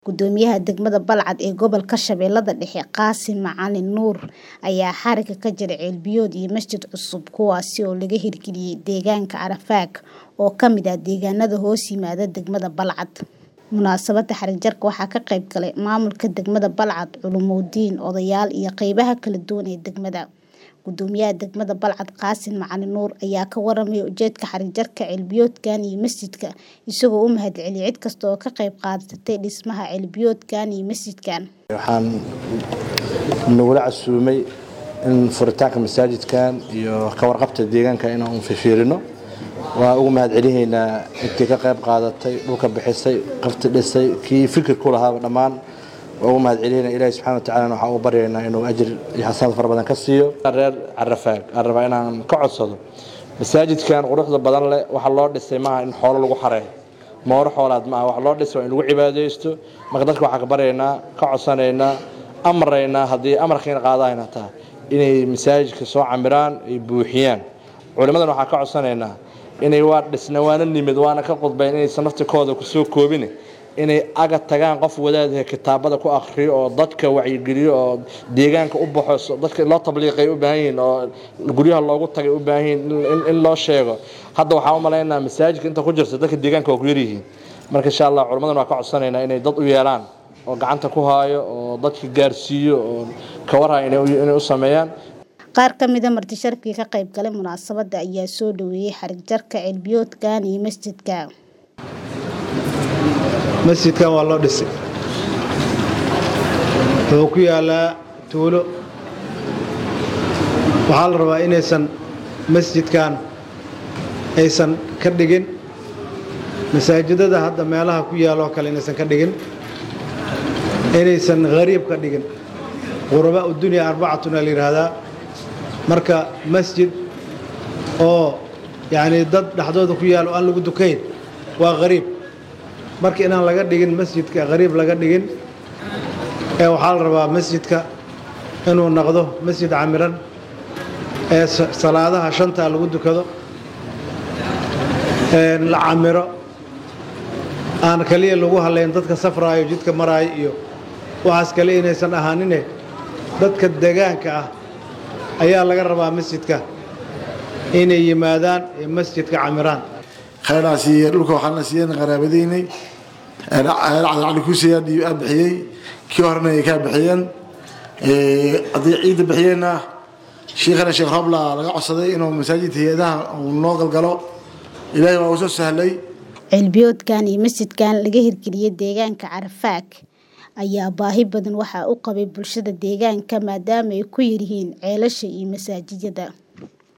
Gudoomiyaha degmada Balcad ee gobolka Shabeellada Dhexe Qaasim Macalin Nuur ayaa xarigga ka jaray ceelbiyood iyo masjid cusub kuwaasi oo laga hirgeliyay deegaanka Carafaag oo ka mid ah deegaanada hoos yimaada degmada Balcad. Munaasabadda xarig jarka waxaa ka qayb galay maamulka degmada Balcad, culumuuddiin, odayaal iyo qaybaha kala duwan ee degmada. Gudoomiyaha degmada Balcad Qaasim Macalin Nuur ayaa ka warramay ujeedka xarig jarka ceelbiyoodkan iyo masjidka isagoo u mahadceliyay cid kasta oo ka qayb qaadatay dhismaha ceelbiyoodkan iyo masjidkan. waxaan nagula casuumay in furitaanka masaajidkan iyo ka warqabta deegaanka inaan fiirino waan ugu mahadcelinaynaa intii ka qayb qaadatay dhulka bixisay qafti dhisay kii fikir ku lahaaba dhammaan waan ugu mahadcelinaynaa ilaahi subxaana wa tacaala waxaan ugu baryaynaa inuu ajir iyo xasanaad fara badan ka siiyo reer carafaag aan rabaa inaan ka codsado masaajidkan quruxda badan leh waxa loo dhisay maaha in xoolo lagu xareeyo mooro xoolaad maaha wax loo dhisay waa in lagu cibaadaysto marka dadka waxaan ka baryaynaa ka codsanaynaa amraynaa haddii amarkiina qaadayna tahay inay masaajidka soo camiraan ay buuxiyaan culimmadan waxaan ka codsanaynaa inay waa dhisna waana nimid waana ka qudbayn inaysan naftikooda kusoo koobin inay aga tagaan qof wadaadaha kitaabada ku akhriyo oo dadka wacyigeliyo oo deegaanka u baxo dadka loo tabliiqay u baahan yihiin oo guryaha loogu tagay u baahan yihiin in loo sheego hadda waxaan u malaynaa masaajidka inta ku jirta dadka deegaanka waa ku yaryihiin marka insha allah culimmadan waa ka codsanaynaa inay dad u yeelaan oo gacanta ku haayo oo dadka gaarsiiyo oo ka warhaya inay u sameeyaan Qaar ka mid ah marti sharafkii ka qayb galay munaasabadda ayaa soo dhaweeyay xarig jarka ceelbiyoodkan iyo masjidka. masjidkan waa loo dhisay wuxuu ku yaalaa tuulo waxaa la rabaa inaysan masjidkan aysan ka dhigin masaajidada hadda meelaha ku yaaloo kale inaysan ka dhigin inaysan hariib ka dhigin qurabaa udunya arbacatuna la yidhaahdaa marka masjid oo yacni dad dhexdooda ku yaalo aan lagu dukayn waa hariib marka inaan laga dhigin masjidka hariib laga dhigin ee waxaa la rabaa masjidka inuu noqdo masjid camiran ee salaadaha shantaa lagu dukado la camiro aan kaliya lagu halayn dadka safraayo jidka maraayo iyo waxaas kale inaysan ahaanine dadka degaanka ah ayaa laga rabaa masjidka inay yimaadaan ee masjidka camiraan khayraa siiye dhulka waxaana siiyeen qaraabadaynay cali kuusiyaa bixiyey kii horena ay kaa bixiyeen haddii ciidda bixiyeenna shiikhana sheekh robla laga codsaday inuu masaajid hay-adaha uu noo galgalo ilaahay waa uu soo sahlay ceelbiyoodkan iyo masjidkan laga hirgeliyay deegaanka Carafaag ayaa baahi badan waxa u qabay bulshada deegaanka maadaama ay ku yar yihiin ceelasha iyo masaajidada